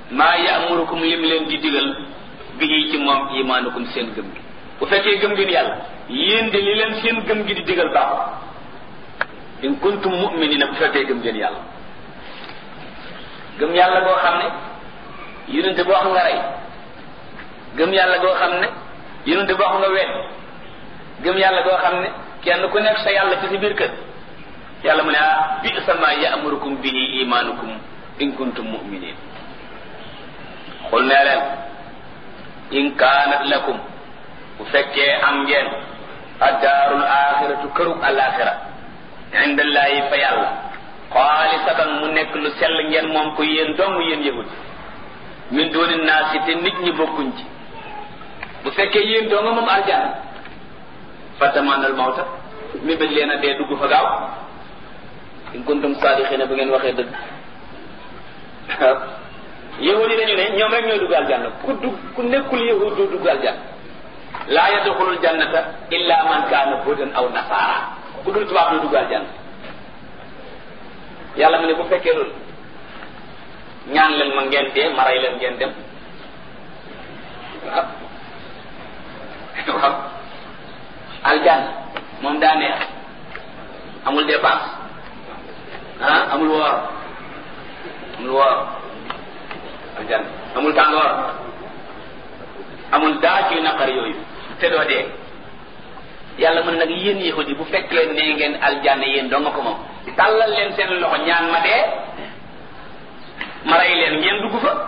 maa yaamurukum lim leen di digal bi ci moom imaanukum seen gëm gi bu fekkee gëm ngeen yàlla yéen de li leen seen gëm gi di digal baaxul in kuntum mu'minina bu fekkee gëm ngeen yàlla gëm yàlla goo xam ne yonente boo xam nga rey gëm yàlla goo xam ne yonente boo xam nga wet gëm yàlla goo xam ne kenn ku nekk sa yàlla ci sa biir kër yàlla mu ne ah bi sama ya'murukum bihi imaanukum in kuntum mu'minin xul nee leen in kaanat lakum bu fekkee am ngeen addaarul axiratu kërug alaxira indallaahi fa yàlla xaalisatan mu nekk lu sell ngeen moom ko yéen dong yéen yahud min dooni naasi te nit ñi bokkuñ ci bu fekkee yéen dong moom arjana fatamanal mawta mi bañ leen a dee dugg fa gaaw in kuntum saadiqina bu ngeen waxee dëgg yahud yi dañu ne ñoom rek ñooy dugg aljanna ku dugg ku nekkul yahud doo dugg aljanna laa yadxulul jannata illa man kaana hudan aw nasaara ku dul tubaab doo dugg aljanna yàlla mu ne bu fekkee loolu ñaan leen ma ngeen dee ma rey leen ngeen dem waaw waaw aljanna moom daa neex amul dépense ah amul woor amul woor aljanna amul tàngoor amul daa ci naqar yooyu te doo dee yàlla mën nag yéen yahudi bu fekkee nee ngeen aljanna yéen doo nga ko moom tàllal leen seen loxo ñaan ma dee ma rey leen ngeen dugg fa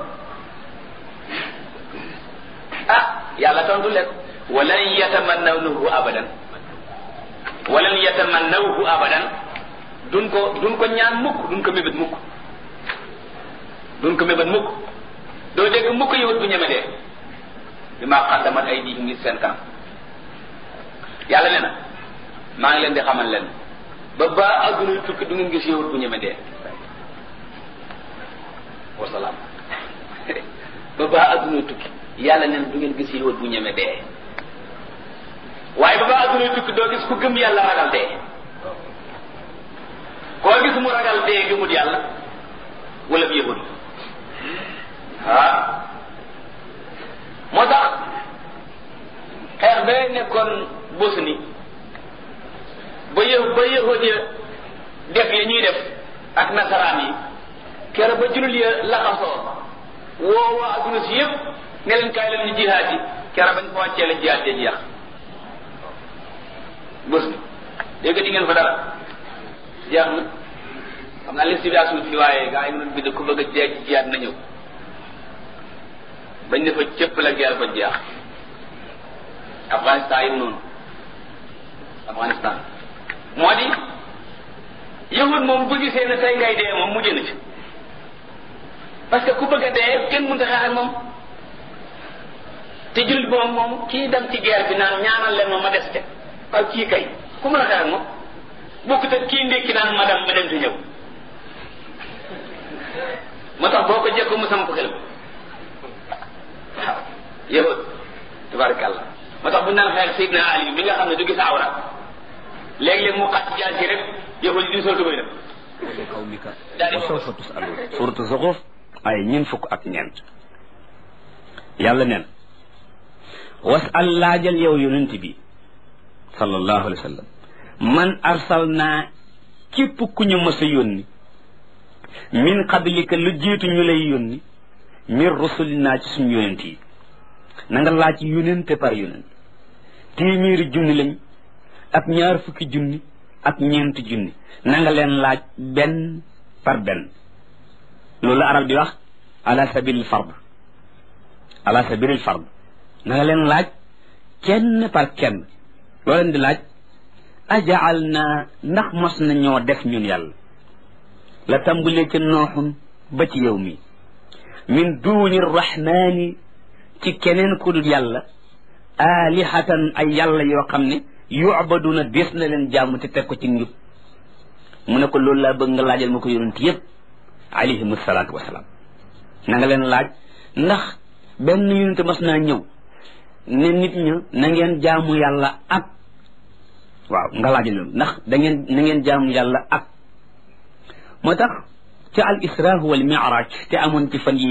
ah yàlla tontu leen walan yatamannawnahu abadan walan yatamannawhu abadan duñ ko duñ ko ñaan mukk duñ ko mébét mukk duñ ko mébét mukk doo dégg mukk yowut bu ñeme dee bi maa xaddamat ay di ngi seen kanam yàlla nee na maa ngi leen di xamal leen ba ba adduna tukki du ngeen gis yowut bu ñeme dee wasalaam ba ba adduna tukki yàlla nee na du ngeen gis yowut bu ñeme dee waaye ba ba adduna tukki doo gis ku gëm yàlla ragal dee koo gis mu ragal dee gëmut yàlla wala bi yahud ah moo tax xeex ba nekkoon Bosnie ba yë ba yahud ya def ya ñuy def ak nasaraan yi kere ba jullit ya laxasoo woo waa adduna si yëpp ne leen kaay leen ñu jihaad yi kere bañ fa wàccee la jihaad ja jeex Bosnie dégg di ngeen fa dara jeex na xam naa leen situation fi waaye gaa yi mënoon bind ku bëgg a jeex ci jiyaat na ñëw bañ ne fa cëpp la guerre ba jeex Afghanistan yi noonu Afghanistan moo di yahud moom bu gisee ne tey ngay dee moom mujj na ci parce que ku bëgg a dee kenn mënta xeex ak moom te jullit moom moom kii dem ci guerre bi naan ñaanal leen ma ma des te waaw kii kay ku mën a xeex ak moom bokkut ak kii ndékki naan ma dem ma dem te ñëw moo tax boo ko jekko mu sam ko xelam waaw yahud tabarakallah moo tax bu naan xeex Seydina Ali bi nga xam ne du gis awra léeg-léeg mu xat jaar ci rek yahud yi di sol tubay dem qawmika wa sawfa tusalun suratu Zuxruf ay ñeent fukk ak ñeent yàlla neen wasal laajal yow yonent bi sallallahu alayhi wa sallam man arsalnaa képp ku ñu mës a yónni min qablika lu jiitu ñu lay yónni min rusulinaa ci suñu yonent yi na nga laaj yonente par yonent téeméeri junni lañ ak ñaar fukki junni ak ñeenti junni na nga leen laaj benn par benn loolu arab di wax ala sabilil fard ala sabilil fard na nga leen laaj kenn par kenn loo leen di laaj ajaal naa ndax mos na ñoo def ñun yàlla la tàmbalee ca nooxun ba ci yow mi min duuni rahmaani ci keneen ku dul yàlla aalihatan ay yàlla yoo xam ne yucbaduna des na leen jàmm te teg ko ci njub mu ne ko loolu laa bëgg nga laajal ma ko yonent yépp alayhim salaatu wasalaam na nga leen laaj ndax benn yonent mas naa ñëw ne nit ña na ngeen jaamu yàlla ak waaw nga laajal loolu ndax da ngeen na ngeen jaamu yàlla ak moo tax ca al isra wal mi'raj te amoon ci fan yi